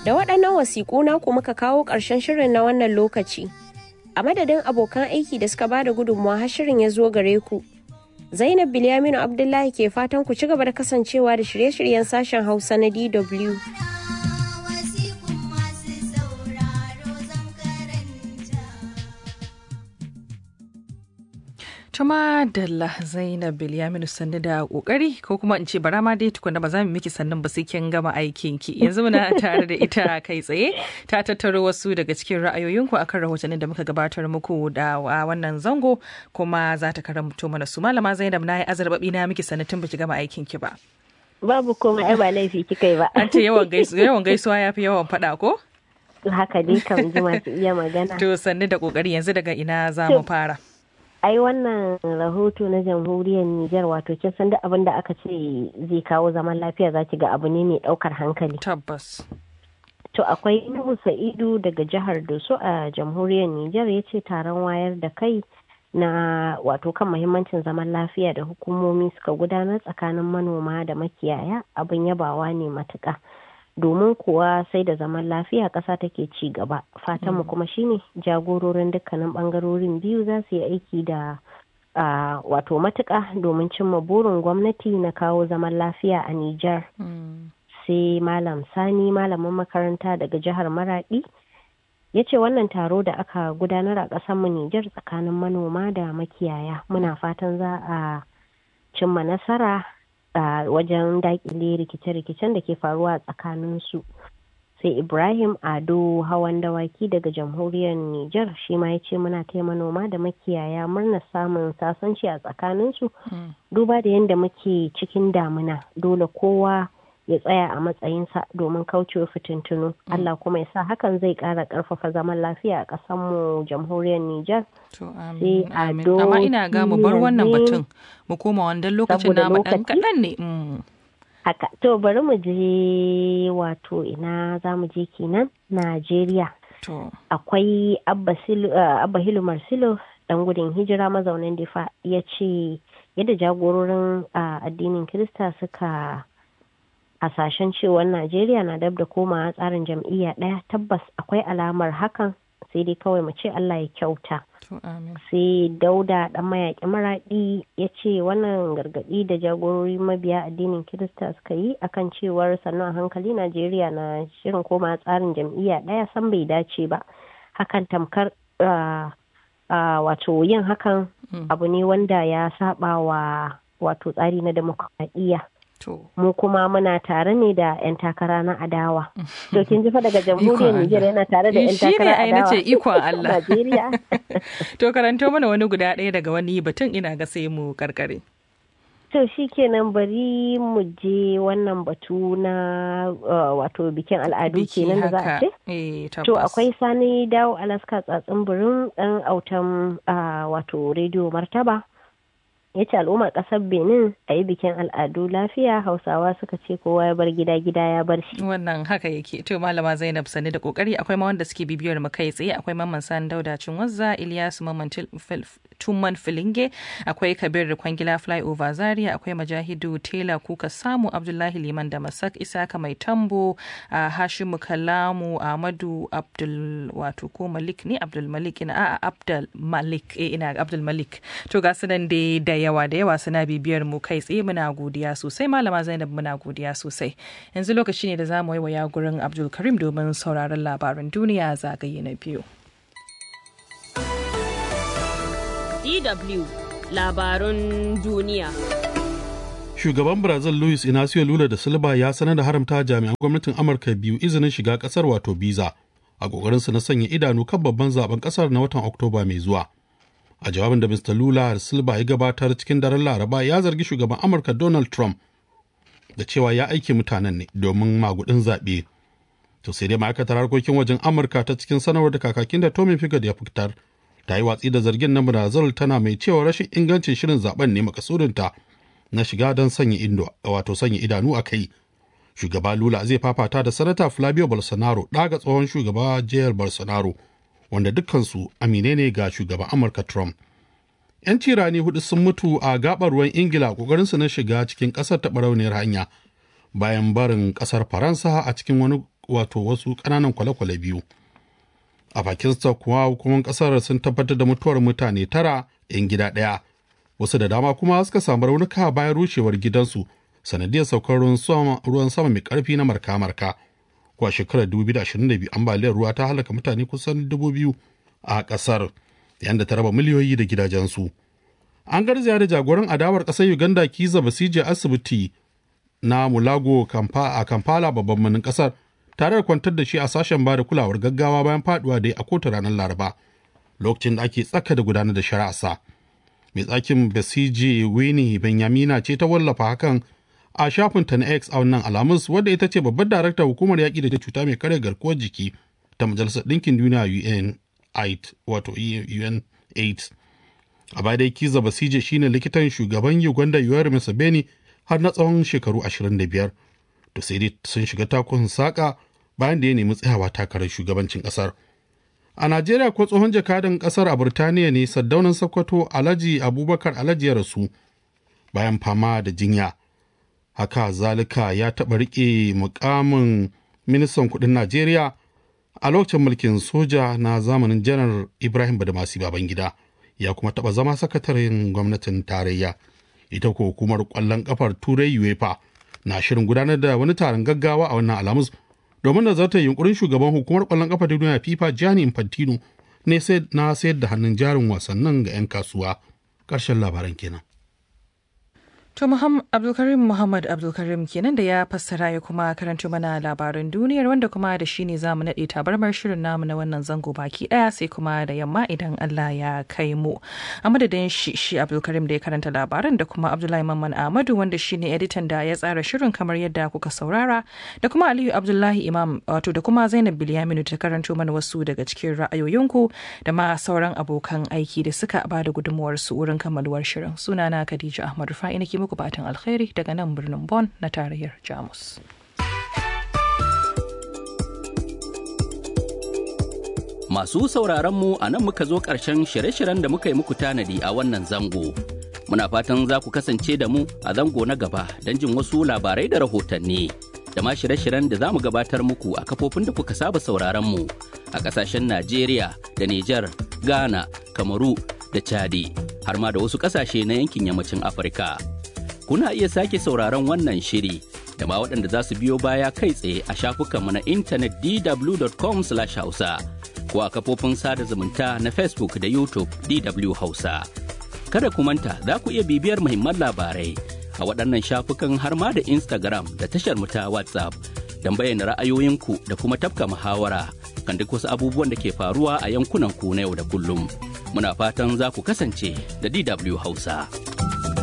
Da waɗannan wasiƙu naku muka kawo ƙarshen shirin na wannan lokaci. A madadin abokan aiki da suka bada gudunmawa har shirin ya zo gare ku. Zainab Bilyaminu Abdullahi ke fatan ku ci gaba da kasancewa da shirye-shiryen sashen Hausa na DW. Tuma Dalla Zainab Bilyaminu sannu da kokari ko kuma in ce bara ma dai tukuna ba za mu miki sannan ba sai kin gama aikin ki. Yanzu muna tare da ita kai tsaye ta tattaro wasu daga cikin ra'ayoyinku akan rahotannin da muka gabatar muku da wannan zango kuma za ta karanto mana su malama Zainab na yi azarbabi na miki sannu tun baki gama aikin ki ba. Babu komai ai ba laifi kika yi ba. An ce yawan gaisuwa ya fi yawan faɗa ko? Haka dai kan ji masu iya magana. To sannu da kokari yanzu daga ina za mu fara. ai wannan rahoto na jamhuriyar Nijar wato kin san da abin da aka ce zai kawo zaman lafiya za ki ga abu ne mai daukar hankali. Tabbas. To akwai Nuhu Sa'idu daga jihar Doso a jamhuriyar Nijar ya ce taron wayar da kai na wato kan mahimmancin zaman lafiya da hukumomi suka gudanar tsakanin manoma da makiyaya abin yabawa ne matuƙa. domin kuwa sai da zaman lafiya ƙasa take ci gaba fatanmu kuma shine jagororin dukkanin ɓangarorin biyu za su yi aiki da wato matuƙa domin cimma burin gwamnati na kawo zaman lafiya a Nijar. sai malam sani malamin makaranta daga jihar maradi ya ce wannan taro da aka gudanar a ƙasarmu Nijar tsakanin manoma da makiyaya muna fatan za a cimma nasara a wajen dakile rikice-rikicen da ke faruwa a tsakaninsu sai ibrahim ado hawan dawaki daga jamhuriyar niger shi ma ya ce muna taya manoma da makiyaya murnar samun sasanci a tsakaninsu duba da yadda muke cikin damuna dole kowa ya tsaya a matsayinsa domin kaucewa fitintunu Allah kuma ya sa hakan zai kara karfafa zaman lafiya a ƙasarmu jamhuriyar Nijar. To amin. Amma ina ga mu bar wannan batun mu koma wandan lokacin na dan kaɗan ne. Haka to bari mu je wato ina za mu je kenan Najeriya. Akwai Abba Hilu Marsilo dan gudun hijira mazaunin difa ya ce yadda jagororin addinin Kirista suka hasashen cewar najeriya na dab da komawa tsarin jam'iyya ɗaya tabbas akwai alamar hakan sai dai kawai mu ce allah ya kyauta sai dauda dan mayaƙi maraɗi ya ce wannan gargaɗi da jagorori mabiya addinin kirista suka yi akan cewar sannan hankali najeriya na shirin koma tsarin jam'iyya ɗaya san bai dace ba hakan tamkar wato yin hakan abu ne wanda ya saba wa wato tsari na demokradiyya mu kuma muna tare ne da 'yan takara na adawa. To kin ji fa daga jamhuriyar Nijar yana tare da 'yan takara adawa. Shi ne ikon Allah. Najeriya. To karanto mana wani guda ɗaya daga wani batun ina ga sai mu karkare. To shi kenan bari mu je wannan batu na wato bikin al'adu kenan da za a ce? To akwai sani dawo Alaska tsatsin birin ɗan autan wato rediyo martaba. ya ce al'ummar ƙasar benin a yi bikin al'adu lafiya hausawa suka ce kowa ya bar gida gida ya bar shi wannan haka yake to malama zainab sani da kokari akwai ma wanda suke bibiyar mu kai tsaye akwai mamman san dauda cinwazza ilyasu mamman tumman filinge akwai kabir kwangila flyover zaria akwai majahidu tela kuka samu abdullahi liman da masak isaka mai tambo a hashimu kalamu ahmadu abdul wato ko malik ne abdul malik ina a abdul malik eh ina abdul malik to ga su nan dai da yawa da yawa suna bibiyar mu kai tsaye muna godiya sosai malama zainab muna godiya sosai yanzu lokaci ne da za mu waiwaya gurin abdul karim domin sauraron labaran duniya zagaye na biyu dw labarun duniya shugaban brazil luis inacio lula da silva ya sanar da haramta jami'an gwamnatin amurka biyu izinin shiga kasar wato biza a kokarinsu na sanya idanu kan babban zaben kasar na watan oktoba mai zuwa a jawabin da Mr. Lula da Silva ya gabatar cikin daren Laraba ya zargi shugaban Amurka Donald Trump da cewa ya aiki mutanen ne domin magudin zaɓe. To sai dai ma'aikatar harkokin wajen Amurka ta cikin sanarwar da kakakin da Tommy Figard ya fitar ta yi watsi da zargin na Brazil tana mai cewa rashin ingancin shirin zaben ne makasudinta na shiga don sanya indo wato sanya idanu a kai. Shugaba Lula zai fafata da Sanata Flavio Bolsonaro ɗaga tsohon shugaba Jair Bolsonaro wanda dukkansu amine ne ga shugaban Amurka Trump. 'Yan tirani hudu sun mutu a gabar ruwan Ingila ƙoƙarinsu na shiga cikin ƙasar ta barauniyar hanya bayan barin ƙasar Faransa a cikin wani wato wasu ƙananan kwale-kwale biyu a pakistan kuwa hukumar ƙasar sun tabbatar da mutuwar mutane tara 'yan gida ɗaya wasu da dama kuma suka samu raunuka bayan rushewar gidansu sanadiyar saukar ruwan sama mai ƙarfi na marka-marka kuwa shekarar 2022 ambaliyar ruwa ta halaka mutane kusan 2000 a ƙasar yayin da ta raba miliyoyi da gidajensu an garzaya da jagoran adawar ƙasar uganda kiza basije asibiti na mulago a kampala babban birnin ƙasar tare da kwantar da shi a sashen ba da kulawar gaggawa bayan faduwa da a kotu ranar laraba lokacin da ake tsaka da gudanar da shari'arsa mai tsakin basije winnie benyamina ce ta wallafa hakan a shafinta na x a wannan alamus wadda ita ce babbar daraktar hukumar yaƙi da cuta mai karya garkuwar jiki ta majalisar ɗinkin duniya un wato un 8 a baya dai kiza basije shine likitan shugaban uganda yoweri museveni har na tsawon shekaru 25 to sai dai sun shiga takun saƙa bayan da ya nemi tsayawa takarar shugabancin ƙasar a najeriya ko tsohon jakadan ƙasar a burtaniya ne saddaunan sokoto alhaji abubakar alhaji ya rasu bayan fama da jinya haka zalika ya taɓa riƙe mukamin ministan kuɗin najeriya a lokacin mulkin soja na zamanin janar ibrahim badamasi babangida ya kuma taɓa zama sakataren gwamnatin tarayya ita ko hukumar ƙwallon ƙafar turai uefa na shirin gudanar da wani taron gaggawa a wannan alamus domin nazartar yunkurin shugaban hukumar ƙwallon ƙafa ta duniya fifa gianni infantino ne na sayar da hannun jarin wasannin ga 'yan kasuwa ƙarshen labaran kenan To Abdulkarim Muhammad Abdulkarim kenan da ya fassara ya kuma karanto mana labaran duniyar wanda kuma da shi ne za mu naɗe tabarmar shirin namu na wannan zango baki ɗaya sai kuma da yamma idan Allah ya kai mu. A madadin shi shi Abdulkarim da ya karanta labaran da kuma Abdullahi Mamman Ahmadu wanda shi ne editan da ya tsara shirin kamar yadda kuka saurara da kuma Aliyu Abdullahi Imam wato da kuma Zainab Bilyaminu ta karanto mana wasu daga cikin ra'ayoyinku da ma sauran abokan aiki da suka ba da gudunmuwarsu wurin kammaluwar shirin. Sunana Khadija Ahmad Rufa'i nake muku fatan alkhairi daga nan birnin Bonn na tarayyar Jamus. Masu sauraronmu a nan muka zo ƙarshen shirye-shiryen da muka yi muku tanadi a wannan zango. Muna fatan za ku kasance da mu a zango na gaba don jin wasu labarai da rahotanni. Da ma shirye-shiryen da za mu gabatar muku a kafofin da kuka saba sauraronmu a ƙasashen Najeriya da Nijar, Ghana, Kamaru da Chadi, har ma da wasu ƙasashe na yankin yammacin Afirka. kuna iya sake sauraron wannan shiri da ma waɗanda za su biyo baya kai tsaye a shafukanmu na intanet dw.com hausa ko a kafofin sada zumunta na facebook da youtube dw hausa kada ku manta za ku iya bibiyar muhimman labarai a waɗannan shafukan har ma da instagram da tashar mu ta whatsapp don bayyana ra'ayoyinku da kuma tafka muhawara kan duk wasu abubuwan da ke faruwa a yankunan ku na yau da kullum muna fatan za ku kasance da dw hausa.